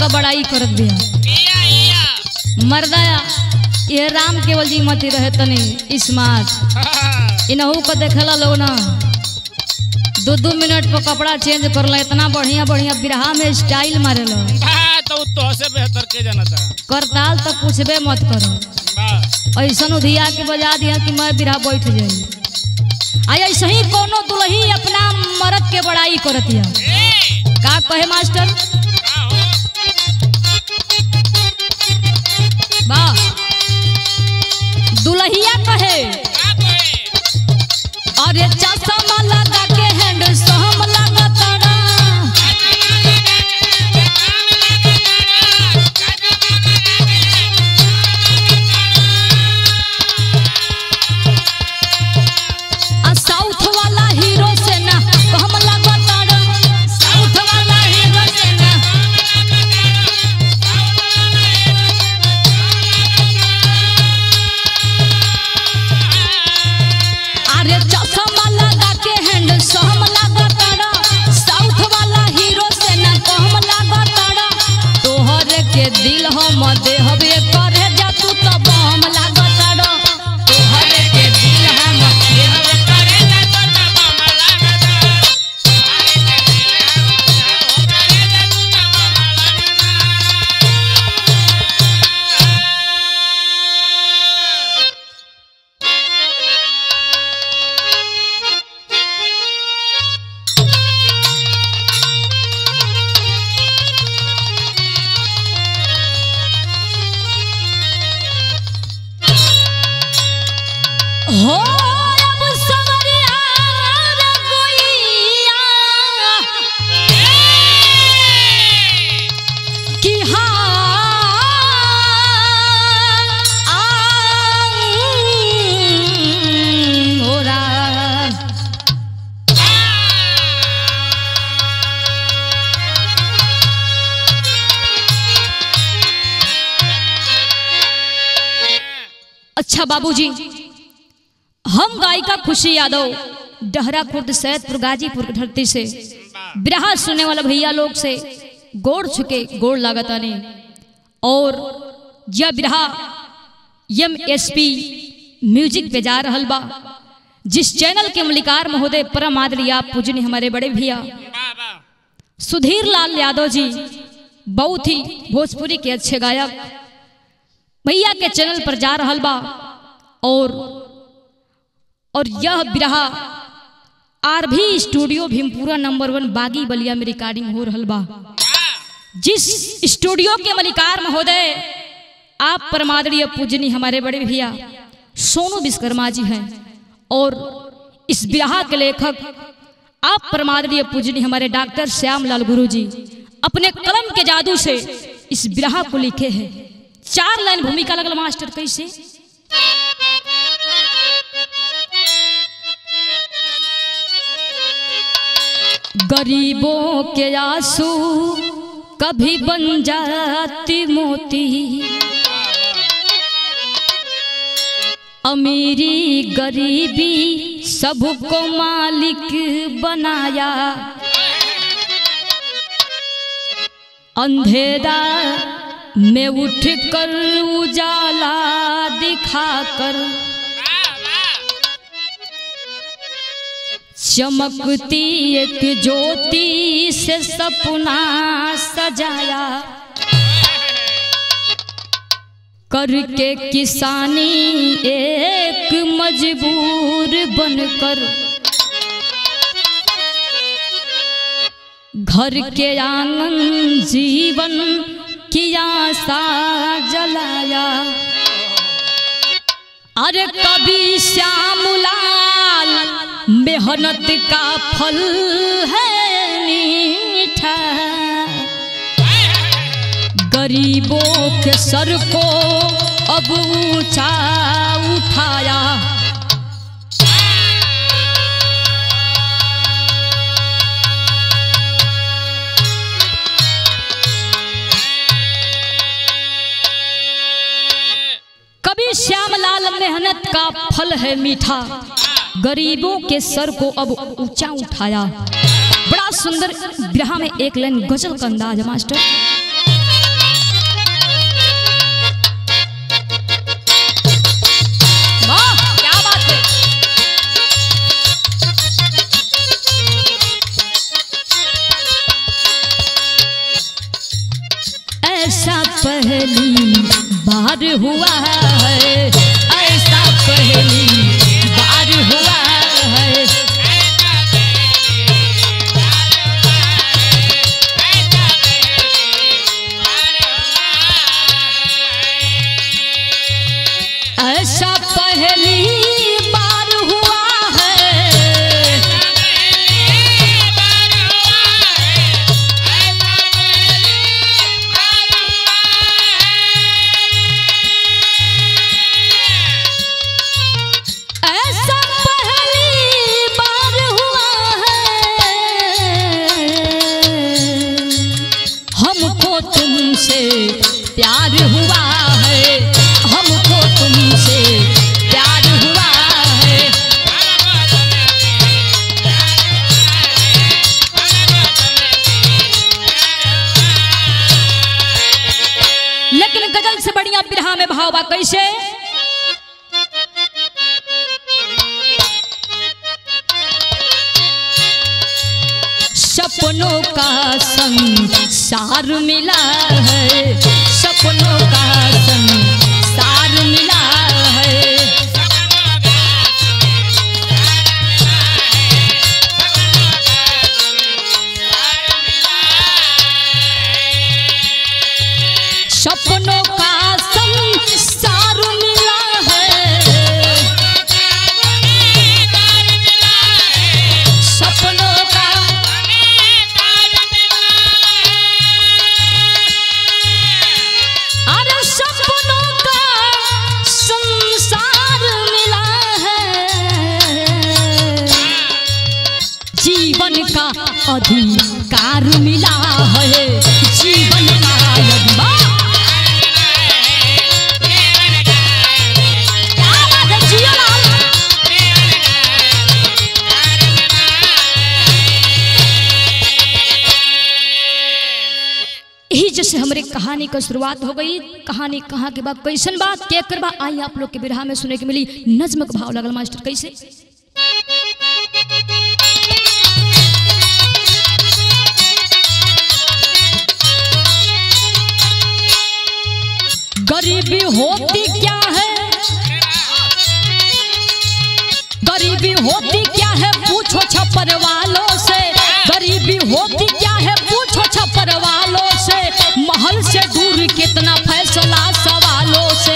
का बड़ाई करत बिया इया इया मर्दाया ये राम केवल जी मती रहे तनी स्मार्ट हाँ, इनहू को देखेला लोग ना दो दो मिनट पर कपड़ा चेंज करला इतना बढ़िया बढ़िया बिरहा में स्टाइल मारेला हाँ, तो उ तोहसे बेहतर के जाना था करताल तो पूछबे मत करो वाह, ऐसा उधिया के बजा दिया कि मैं बिरहा बैठ जाई आ ऐसे ही कोनो दुल्ही अपना मर्द के बड़ाई करतिया ए, का कहे मास्टर का हो? वाह दुल्हिया कहे का कहे? अरे चश्मा लगा के हैंड सोहम लगा तारा आ साउथ वाला हीरो से ना कहम लगा तारा साउथ वाला हीरो से ना अरे चश्मा लगा के हैंड सोहम लगा तारा साउथ वाला हीरो से ना कहम लगा तारा तोहर के दिल हम देहबे करे जा तू तो बम लगा तारा तोहर के दिल हम देहबे करे जा तू तो बम लगा तारा हो अब सवरिया रघुइया कि हाँ आऊं होरा अच्छा बाबूजी हम गायिका खुशी यादव डहरा खुर्द सैदपुर गाजीपुर की धरती से बिरहा सुनने वाला भैया लोग से गोड़ छुके गोड़ लागताने और यह बिरहा एम एस पी म्यूजिक पे जा रहल बा जिस चैनल के मलिकार महोदय परम आदरी आप पूजनी हमारे बड़े भैया वाह, वाह। सुधीर लाल यादव जी बहुत ही भोजपुरी के अच्छे गायक भैया के चैनल पर जा रहल बा और और यह बिरहा आर भी स्टूडियो भीमपुरा नंबर वन बागी बलिया में रिकॉर्डिंग हो रहल बा जिस स्टूडियो के मलिकार महोदय आप परमादरीय पूजनी हमारे बड़े भैया सोनू विश्वकर्मा जी हैं और इस बिरहा के लेखक आप परमादरीय पूजनी हमारे डॉक्टर श्याम लाल गुरु जी अपने कलम के जादू से इस बिरहा को लिखे हैं चार लाइन भूमिका लगल मास्टर कैसे गरीबों के आंसू कभी बन जाती मोती अमीरी गरीबी सबको मालिक बनाया अंधेरा में उठ कर उजाला दिखाकर चमकती एक ज्योति से सपना सजाया करके किसानी एक मजबूर बनकर घर के आंगन जीवन की आशा जलाया अरे कभी श्यामलाल मेहनत का फल है मीठा गरीबों के सर को अब ऊंचा उठाया कभी श्यामलाल मेहनत का फल है मीठा गरीबों के सर को अब ऊंचा उठाया बड़ा सुंदर बिरहा में एक लाइन गजल का अंदाज है मास्टर बार हुआ है ऐसा पहली बार हुआ है ऐसा पहली बार हुआ है ऐसा पहली बार हुआ है हमको तुमसे प्यार हुआ है हमको तुमसे प्यार हुआ है लेकिन गजल से बढ़िया बिरहा में भाव बा कैसे सपनों का संसार मिला है सपनों का संसार मिला है सपनों का संसार मिला है सपनों का अरे सपनों का संसार मिला है जीवन का अधिकार मिला है जीवन का अधिकार क्या बात है जियो लाल यही जैसे हमारे कहानी का शुरुआत हो गई कहानी कहाँ के बाद कैसन बात के कर बा आई आप लोग के बिरहा में सुने के मिली नज्म का भाव लगल मास्टर कैसे गरीबी होती क्या है गरीबी होती क्या है पूछो छप्पर वालों से गरीबी होती क्या है पूछो छप्पर वालों से महल से दूर कितना फैसला सवालों से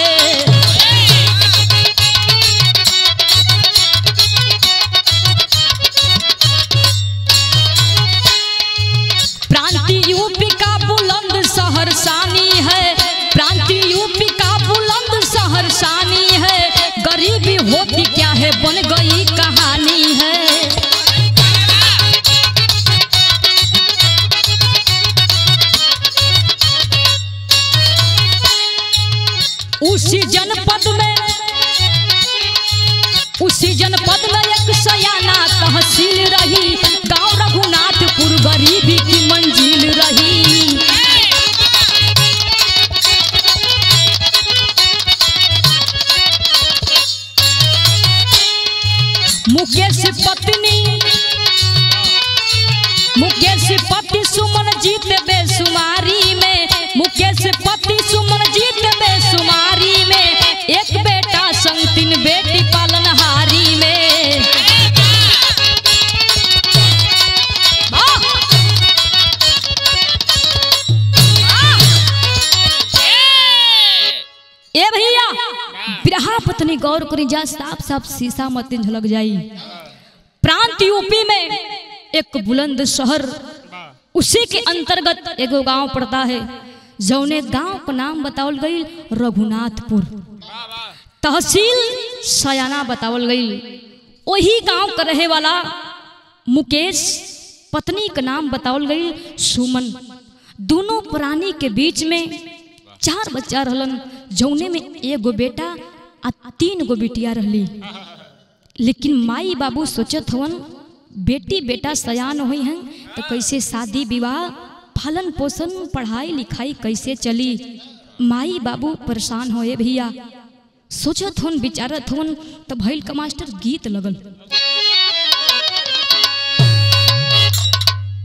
प्रांति यूपी का बुलंद शहर सानी है प्रांति यूपी का बुलंद शहर सानी है गरीबी होती क्या है बन गई कहानी है उसी जनपद में उसी जनपद में एक सयाना तहसील रही गांव रघुनाथपुर गरीबी की मंजिल रही मुकेश पत्नी मुकेश पति सुमन जीत बेसुमारी में मुकेश पति सुमन जीत बेसुमारी में एक बेटा संग तीन बेटी पालनहारी में वाह! ए भैया बिरहा पत्नी गौर करी जा साफ साफ शीशा मत झलक जाई प्रांत यूपी में एक बुलंद शहर उसी के अंतर्गत एगो गांव पड़ता है जौने गांव का नाम बतावल गई रघुनाथपुर तहसील सयाना बतावल गई वही गांव का रहे वाला मुकेश पत्नी का नाम बतावल गई सुमन दोनों प्राणी के बीच में चार बच्चा रहलन जौने में एगो बेटा आ तीन गो बेटिया रहली लेकिन माई बाबू सोचत हवन बेटी बेटा सयान हुई हैं तो कैसे शादी विवाह पालन पोषण पढ़ाई लिखाई कैसे चली माई बाबू परेशान होए भैया सोचत हन विचारत हन तो भैल का मास्टर गीत लगल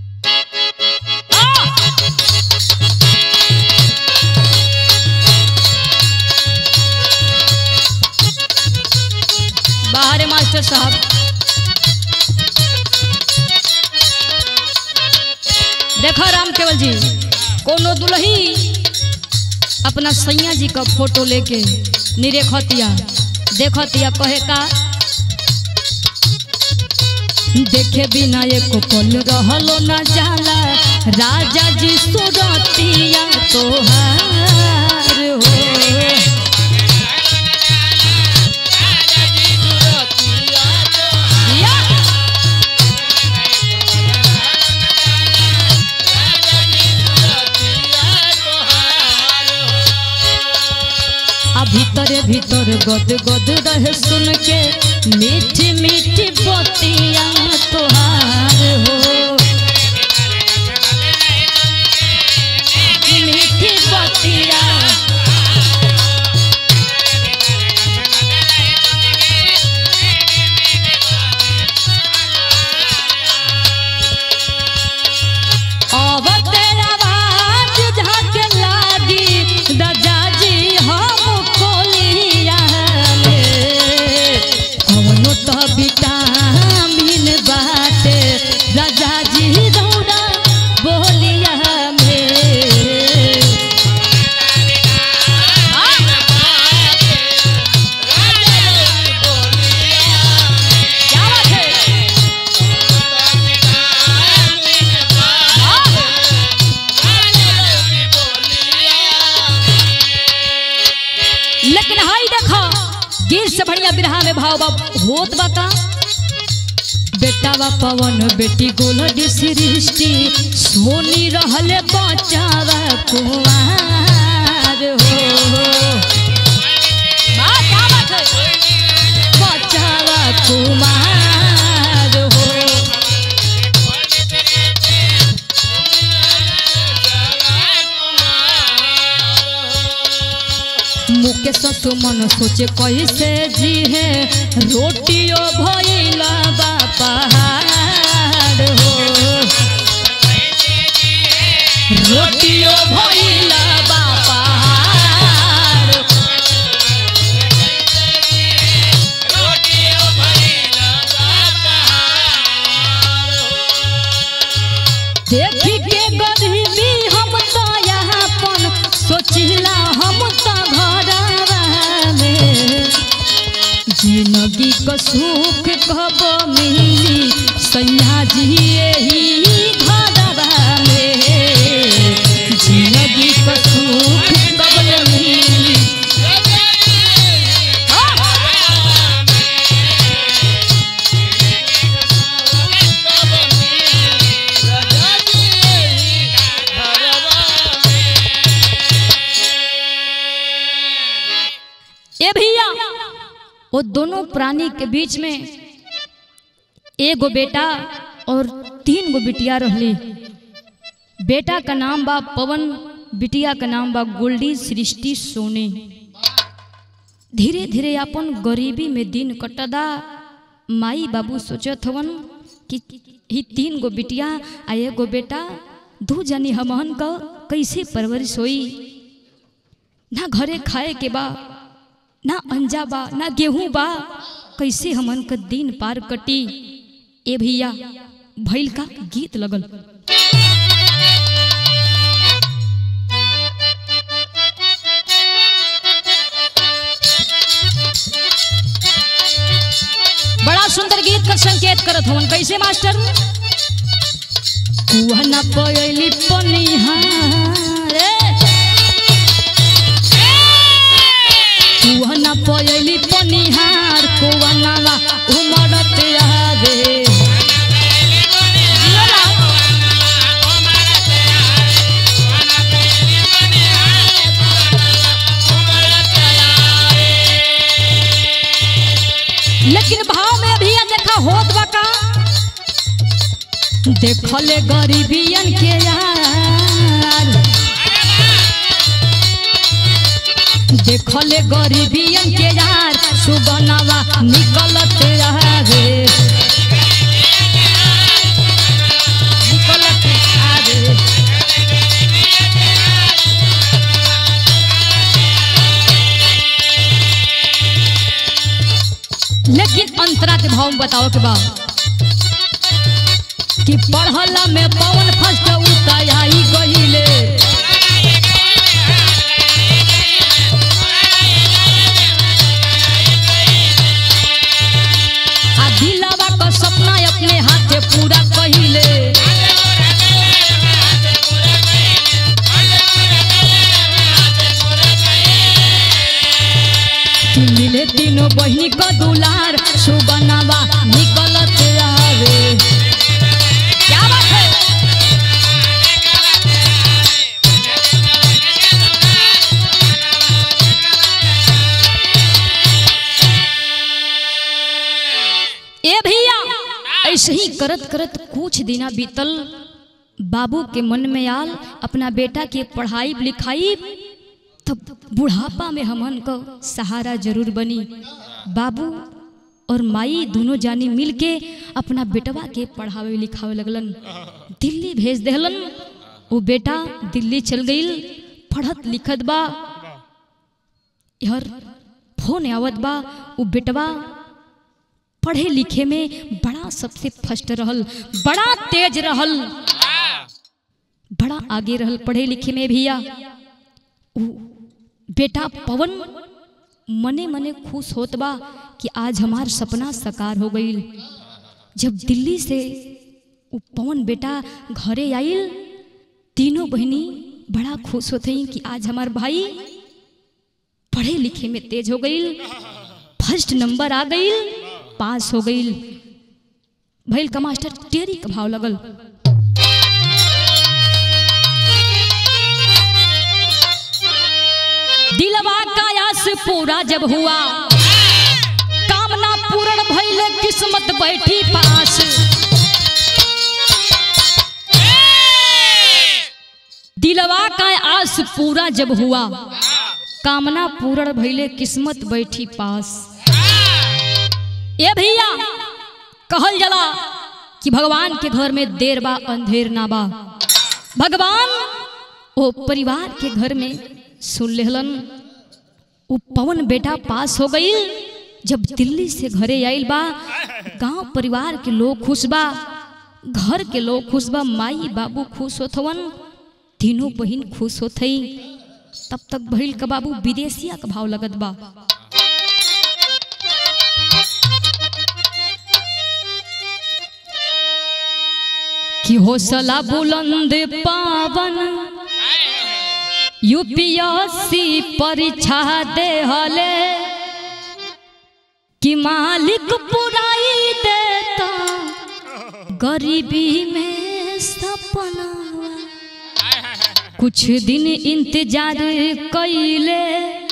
आ! मास्टर साहब देखो राम केवल जी कोनो दुल्ही अपना सैया जी का फोटो लेके निरेखतिया देखतिया कहे का देखे बिना एको पल रहलो न जाला राजा जी सुरतिया तोहार हो या! आ भीतरे भीतर गद गद रहे सुन के मीठी मीठी बतिया तोहार हो मीठी बतिया अब तेरा आवाज झाके लागी राजा जी हम कोलिया में कवनो तो विटामिन बाटे राजा जी दौड़ा बोलिया में क्या बात है लेकिन हाई देखो गीत से बढ़िया बिरहा में भाव बा होत बा का बेटा बा पवन बेटी गोलडी सृष्टि सोनी रहले बचावा कुमार हो बा, क्या बात है? बचावा कुमार हो मुके सुमन सोचे कैसे जी है रोटियो भइला बापहार हो रोटियो भइला बापहार देखी के गरीबी हम तो यहाँ पन सोचिला हम तो घरवा में जिंदगी का सुख कब मिली सैया जी यही घरवा में जिंदगी का सुख कब मिली ए भैया वो दोनों प्राणी के बीच में एगो बेटा और तीन गो बिटिया रहली बेटा का नाम बा पवन बिटिया का नाम बा गोल्डी सृष्टि सोनी धीरे धीरे अपन गरीबी में दिन कटदा माई बाबू सोचत हवन कि ही तीन गो बिटिया आ एगो बेटा दू जनी हमहन का कैसे परवरिश होई ना घरे खाए के बा ना अंजा बा ना गेहूं बा कैसे हमन का दिन पार कटी ए भैया भैल का गीत लगल बड़ा सुंदर गीत का संकेत करत हवन कैसे मास्टर कुआ ना पयली पनिहार कुआ ना पयली पनिहार कुआ नावा उमड़त आवे लेकिन भाव में अभी देखा होत बा का देखले गरीबियन के यार देखले गरीबियन के यार सुगनवा निकलत रहे निकलत आवे लेकिन अंतरा के भाव में बताओ के बा कि पढ़ला में पवन फर्स्ट उताई गहिले आ दिलावा का सपना अपने हाथे पूरा कहिले कि मिले तीनों बहिनी का दुलार सुबनावा निकलत आवे क्या बात है ए भैया ऐसे ही करत करत कुछ दिना बीतल बाबू के मन में आल अपना बेटा के पढ़ाई लिखाई तब बुढ़ापा में हमन को सहारा जरूर बनी बाबू और माई दोनों जानी मिल के अपना बेटवा के पढ़ावे लिखावे लगलन दिल्ली भेज देहलन वो बेटा दिल्ली चल गईल पढ़त लिखत बा यार फोन आवत बा वो बेटवा पढ़े लिखे में बड़ा सबसे फर्स्ट रहल बड़ा तेज रहल बड़ा आगे रहल पढ़े लिखे में भैया उ बेटा पवन मने मने खुश होत बा कि आज हमार सपना साकार हो गईल जब दिल्ली से उ पवन बेटा घरे आइल तीनों बहनी बड़ा खुश होते हैं कि आज हमार भाई पढ़े लिखे में तेज हो गईल फर्स्ट नंबर आ गईल पास हो गईल भैल का मास्टर टेरी का भाव लगल दिलवा का आस पूरा जब हुआ कामना पूर्ण भइले किस्मत बैठी पास दिलवा का आस पूरा जब हुआ कामना पूर्ण भइले किस्मत बैठी पास ए भैया कहल जला कि भगवान के घर में देर बा अंधेर ना बा भगवान ओ परिवार के घर में सुन लेहलन उ पवन बेटा पास हो गई जब दिल्ली से घरे आइल बा गांव परिवार के लोग खुश बा घर के लोग खुश बा माई बाबू खुश होथवन तीनों बहिन खुश होथई तब तक भइल का बाबू विदेशिया का भाव लगत बा कि हौसला बुलंद पावन यूपीएससी परीक्षा दे हले कि मालिक पुराई देता गरीबी में सपना कुछ दिन इंतजार कैले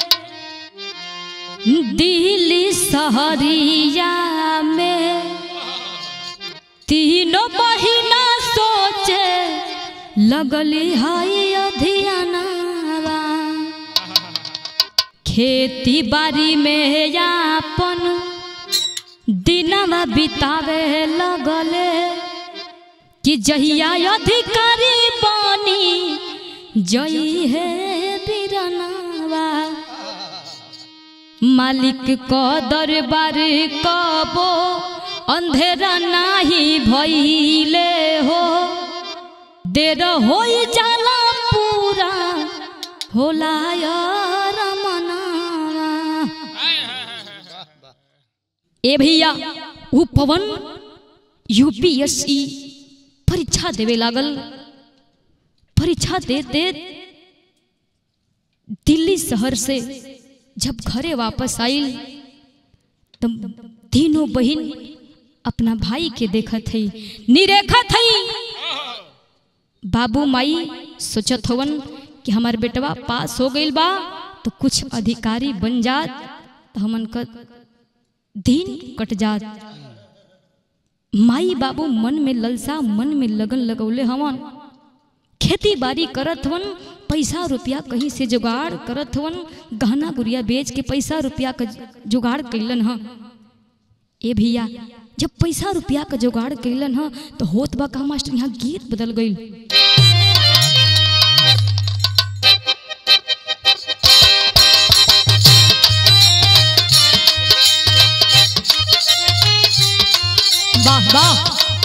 दिल्ली शहरिया में तीनों महीना सोचे लगली हाई अधियानावा खेती बाड़ी में यापन दिनवा बितावे लगले कि जहिया अधिकारी बनी जई है बिरनावा मालिक को दरबार कबो अंधेरा नाही भइले हो देर हो जाला पूरा होला यार मनावा ए भैया उ पवन यूपीएससी परीक्षा देवे लागल परीक्षा दे दे दिल्ली शहर से जब घरे वापस आइल तब तीनों बहन अपना भाई के देखत हई निरेखत हई बाबू माई सोचत हवन कि हमार बेटवा पास हो गईल बा तो कुछ अधिकारी बन जात तो हमन का दिन कट जात माई बाबू मन में ललसा मन में लगन लगौले हवन खेती बाड़ी करत हवन पैसा रुपया कहीं से जुगाड़ करत हवन गहना गुड़िया बेच के पैसा रुपया का जुगाड़ कैलन ह ए भैया जब पैसा रुपया का जुगाड़ कैलन ह तो होत बा का मास्टर यहाँ गीत बदल गईल वाह वाह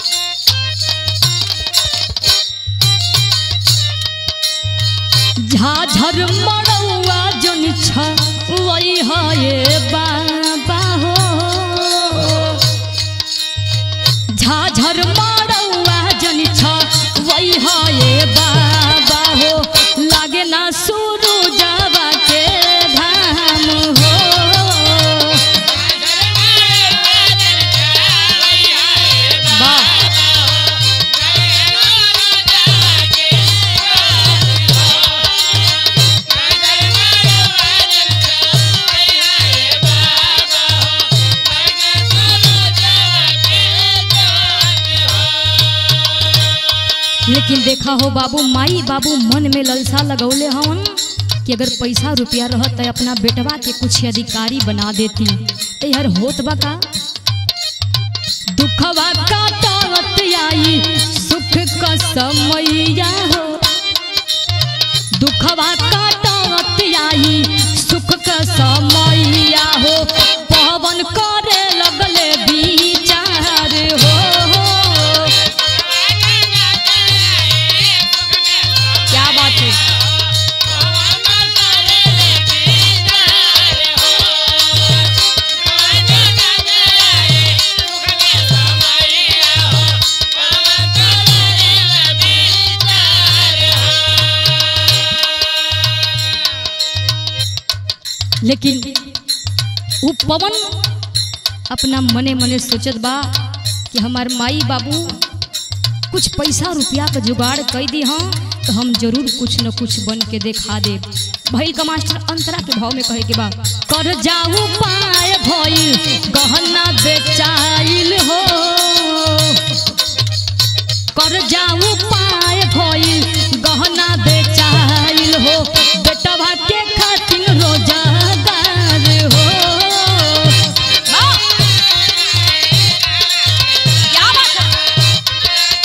झाझर मड़ौआ जन छ वही है बाबा हो झाझर मड़ौआ जन छ वही है बाबा हो लागे ना सुरु जावा के धाम हो वाह लेकिन देखा हो बाबू माई बाबू मन में ललसा लगौले हवन कि अगर पैसा रुपया रहत त अपना बेटवा के कुछ अधिकारी बना देती तो यार होत बा का दुखवा काटत आई सुख का समैया हो दुखवा काटत आई सुख का समैया हो पवन करे लगले विचार हो क्या बात है लेकिन वो पवन अपना मने मने सोचत बा कि हमार माई बाबू कुछ पैसा रुपया का जुगाड़ कर दी हाँ तो हम जरूर कुछ न कुछ बन के दिखा दे भैल का मास्टर अंतरा के भाव में कहे के बा कर जाऊ पाए भइल गहना बेचाइल हो कर जाऊ पाए भइल गहना बेचाइल हो बेटवा के खातिर रोजगार हो वाह! क्या बात है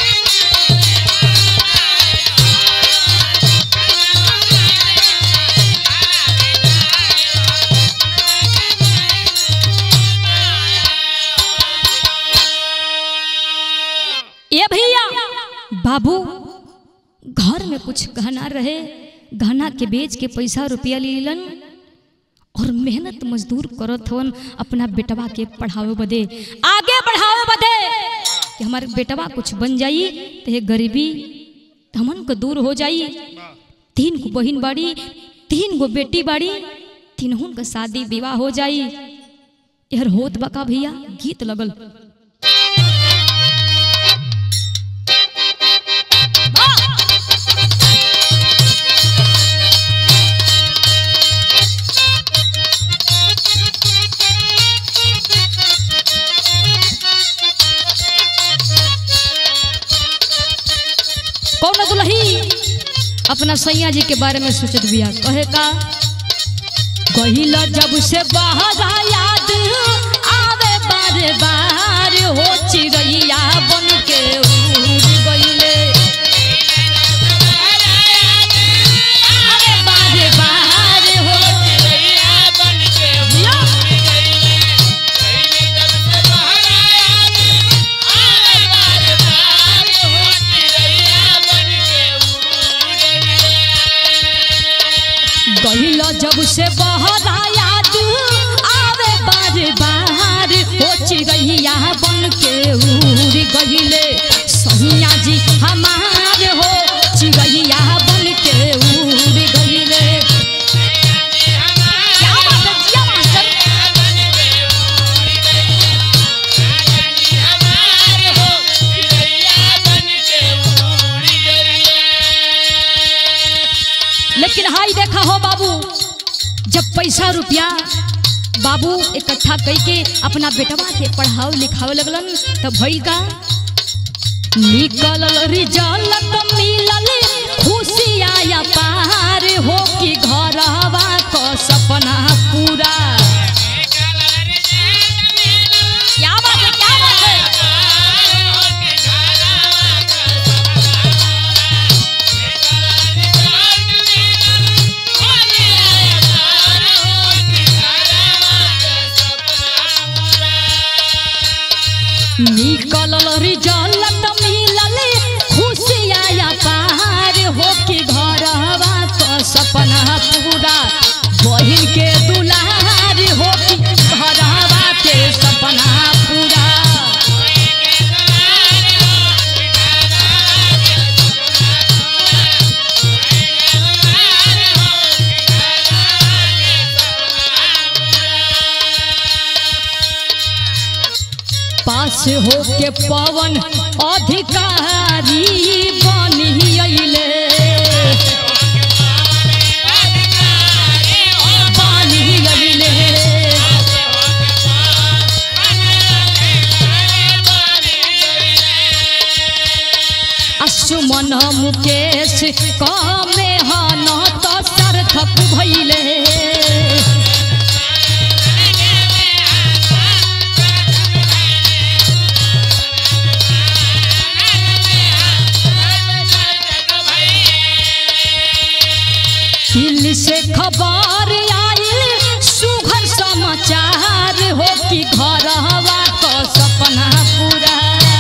ये भैया बाबू घर में कुछ गहना रहे गहना के बेच के पैसा रुपया लीलन और मेहनत मजदूर करत हवन अपना बेटवा के पढ़ावे बदे आगे बढ़ावे बदे कि हमारे बेटवा कुछ बन जाई तो ये गरीबी हमन को दूर हो जाई तीन गो बहिन बाड़ी तीन गो बेटी बाड़ी तीनों का शादी विवाह हो जाई यार होत बका भैया गीत लगल कौन दुलही अपना सैया जी के बारे में सोचत बिया कहे का कहिला जब से बाहर याद आवे बार बार हो चिड़ैया बन के उड़ गईले अरे बार बार हो गहिला जब से बहरा याद आवे बार बार हो चिड़ैया बन के उड़ गहिले सैया जी हमार हो चिड़ैया बन के उड़ गहिले क्या बात है जिया मास्टर लेकिन हाई देखा हो बाबू जब पैसा रुपया बाबू इकट्ठा करके अपना बेटवा के पढ़ाओ लिखाओ लगलन तब भइल का निकल रिजल्ट मिलल खुशी आया पार हो कि घरवा क सपना पूरा क्या बात है क्या बात है निकल लागल रिजल्ट मिलल खुशिया पार हो कि घरवा क सपना पूरा बहिन के दुलार हो कि घरवा के सपना पूरा पास हो के पवन अधिकारी बनी अइले बनी अइले असुमन मुकेश कमे हन त सार्थक भइले दिल्ली से खबर आइल सुघर समाचार हो कि घर हवा क सपना पूरा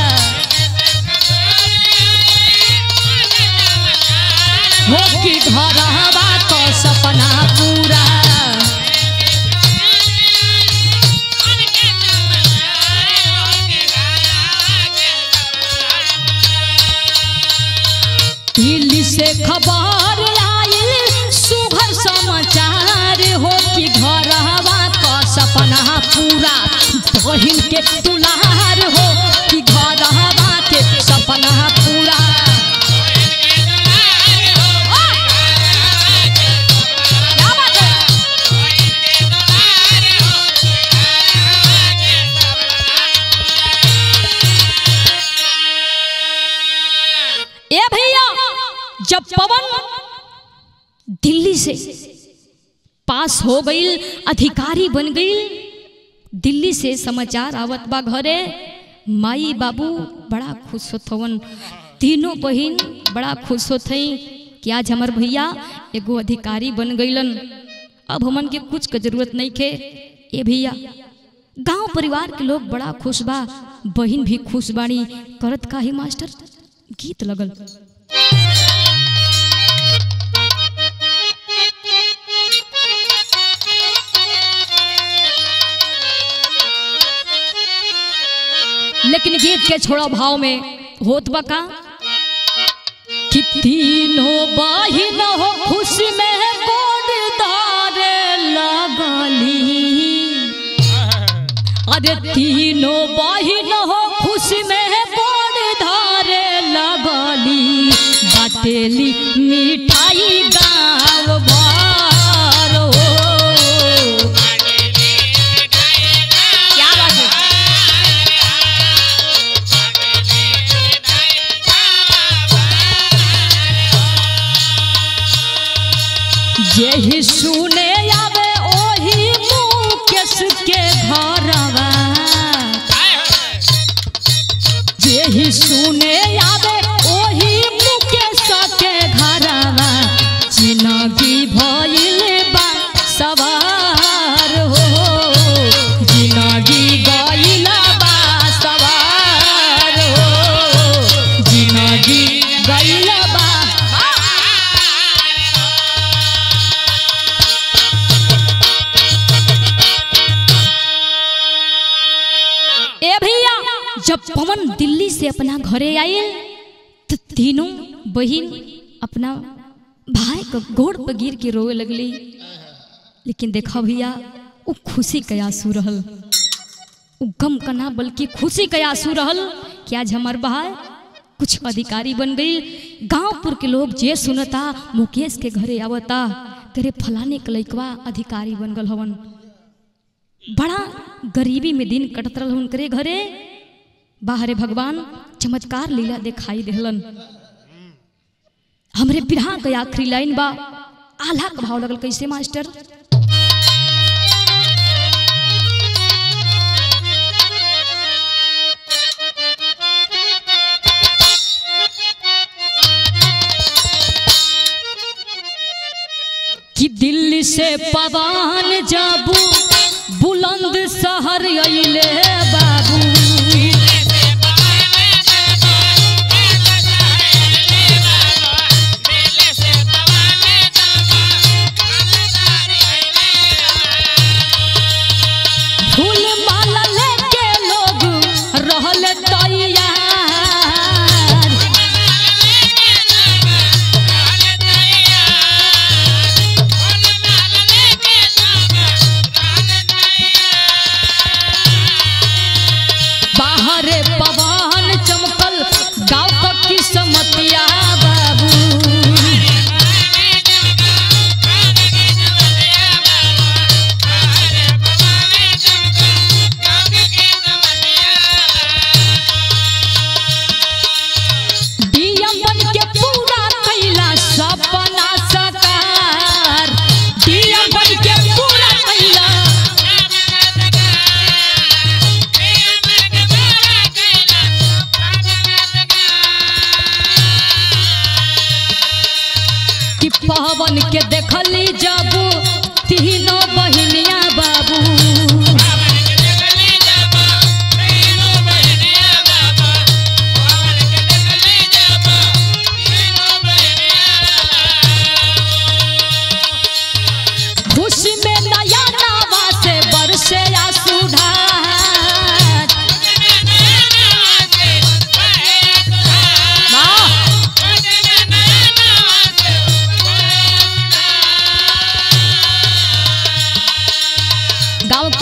हो कि घर हवा क सपना पूरा दिल्ली से खबर आइल सुघर समाचार हो कि घर हवा क सपना पूरा बहिन के दुलार हो कि घर हवा के सपना पूरा क्या बात है? ए भैया जब पवन दिल्ली से पास हो गई अधिकारी बन गई दिल्ली से समाचार आवत बा घरे माई बाबू बड़ा खुश होत हवन तीनों बहिन बड़ा खुश होत हई कि आज हमार भैया एगो अधिकारी बन गईलन अब हमन के कुछ के जरूरत नहीं खे ए भैया गांव परिवार के लोग बड़ा खुश बा बहिन भी खुश बाड़ी करत का ही मास्टर गीत लगल लेकिन गीत के छोड़ा भाव में होत बा का कि तीनों बहिन हो खुशी में गोरदार लगली अरे तीनों बहिन हो खुशी में गोरदार लगली बाटेली मिठाई गाँव भर हो क्या बात है जेहि सुने आवे ओही मुकेश के घरवा जेहि सुने आवे ओही मुकेश के घरवा जिनगी भइल बा सवार हो जिनगी गइल बा सवार हो जिनगी गइल बा ए भैया जब पवन दिल्ली से अपना घरे आए तो तीनों बहन अपना भाई को गोड़ पर गिर के रोए लगली लेकिन देखा भैया वो खुशी के आंसू रहल वो गम का ना बल्कि खुशी के आंसू रहल कि आज हमार भाई कुछ अधिकारी बन गई गांवपुर के लोग जे सुनता मुकेश के घरे आवता करे फलाने के लइकवा अधिकारी बन गल हवन बड़ा गरीबी में दिन कटत रहल उनकरे घरे बाहरे भगवान चमत्कार लीला दिखाई देहलन हमरे बिरहा के आखिरी लाइन बा आल्हा के भाव लगल कैसे मास्टर कि दिल्ली से पवन जाबू बुलंद शहर अइले बाबू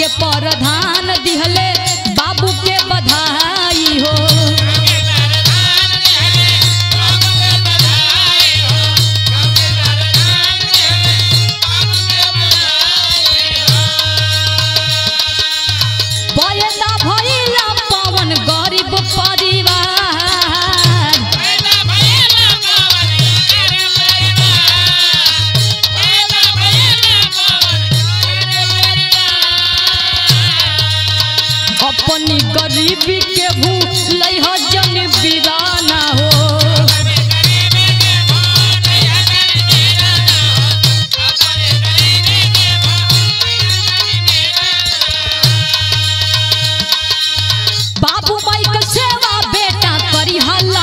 के प्रधान दिहले बाबू के बधाई हो बयदा भइला पवन गरीब परिवार अपनी गरीबी के भूल ह जन बीराना हो बाबू माई के सेवा बेटा करी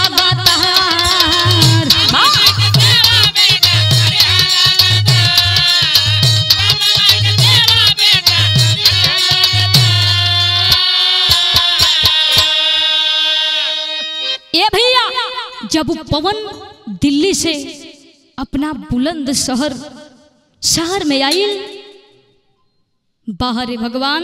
लगातार ए भैया जब पवन दिल्ली से अपना बुलंद शहर शहर में आई बाहर भगवान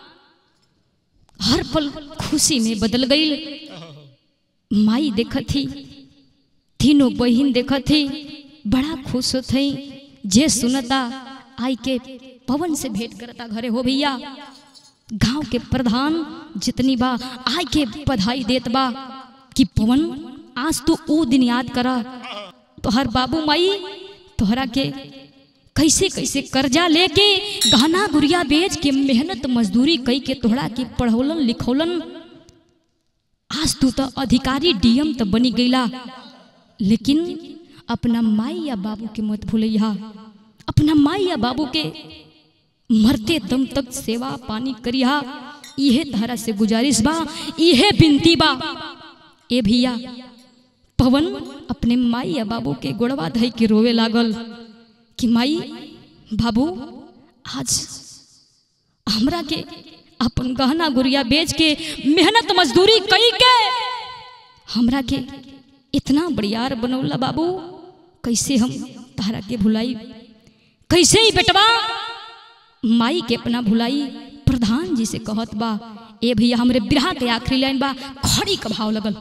हर पल खुशी में बदल गई माई देखत थी तीनों बहन देखत थी बड़ा खुश होत थी जे सुनता आई के पवन से भेंट करता घरे हो भैया गांव के प्रधान जितनी बा आई के बधाई देत बा कि पवन आज तू वो दिन याद करा तोहर बाबू माई तोहरा के कैसे कैसे कर्जा लेके गहना गुड़िया बेच के मेहनत मजदूरी कई के तोहरा के पढ़ौलन लिखौलन आज तू तो अधिकारी डीएम तो बनी गईला लेकिन अपना माई या बाबू के मत भूलिया अपना माई या बाबू के मरते दम तक सेवा पानी करिहा इहे धारा से गुजारिश बा इहे बिनती बा ए भैया पवन अपने माई या बाबू के गोड़वा धई के रोवे लागल कि माई बाबू आज हमरा के अपन गहना गुड़िया बेच के मेहनत मजदूरी कई के हमरा के इतना बड़ियार बनौला बाबू कैसे हम तारा के भुलाई कैसे ही बेटवा माई के अपना भुलाई प्रधान जी से कहत बा ए भैया हमरे बिरहा के आखिरी लाइन बा खड़ी का भाव लगल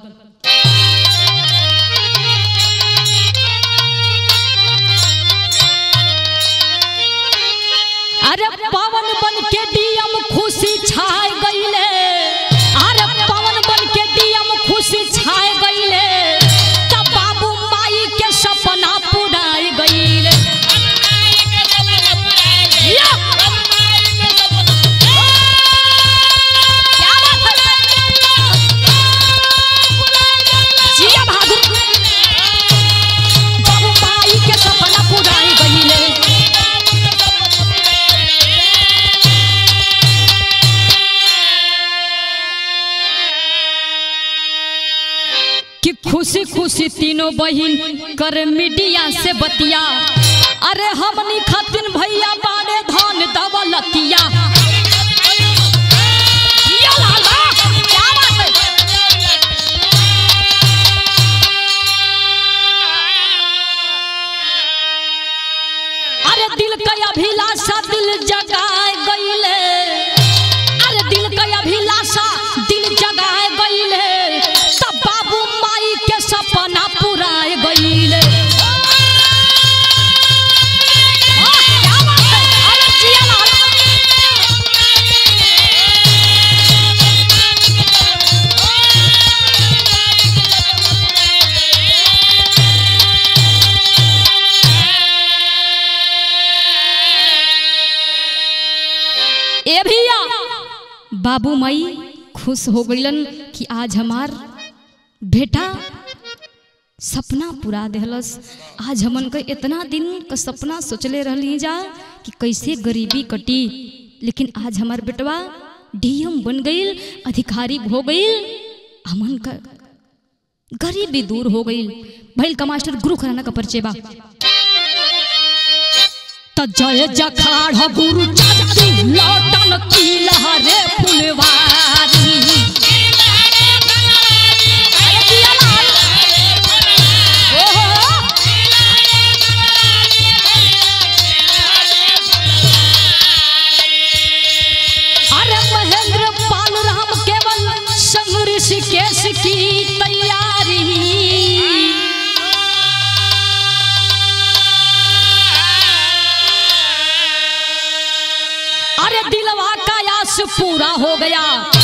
अरे पवन बन के डीएम खुशी छाए गईले अरे पवन बन के डीएम खुशी छाए गईले तब बाबू माई के सपना पुराए गईले या! क्या बात है? जिया बहादुर बाबू माई के सपना पुराए गईले कि खुशी खुशी तीनों बहिन कर मीडिया से बतिया अरे हमनी खातिन भैया बारे धन दौलतिया जिया लाला, क्या बात है? अरे दिल का अभिलाषा दिल जगाए गईले अरे दिल का अभिलाषा दिल जगाए गईले तब बाबू माई के सपना पुराए गईले वाह, क्या बात है? अरे जिया लाला। ए भैया बाबू माई खुश हो गईलन कि आज हमार बेटा सपना पूरा देहलस आज हमन के इतना दिन का सपना सोचले रहली जा कि कैसे गरीबी कटी लेकिन आज हमार बेटवा डीएम बन गईल अधिकारी हो गईल हमन का गरीबी दूर हो गईल भइल का मास्टर गुरु खराना का परिचय बा त जय जखाड़ गुरु चाची लौटन की लहरे फुलवारी अरे जिया लाल। ओहो। महेंद्र पाल राम केवल संग ऋषिकेश की तैयारी अरे दिलवा का आस पूरा हो गया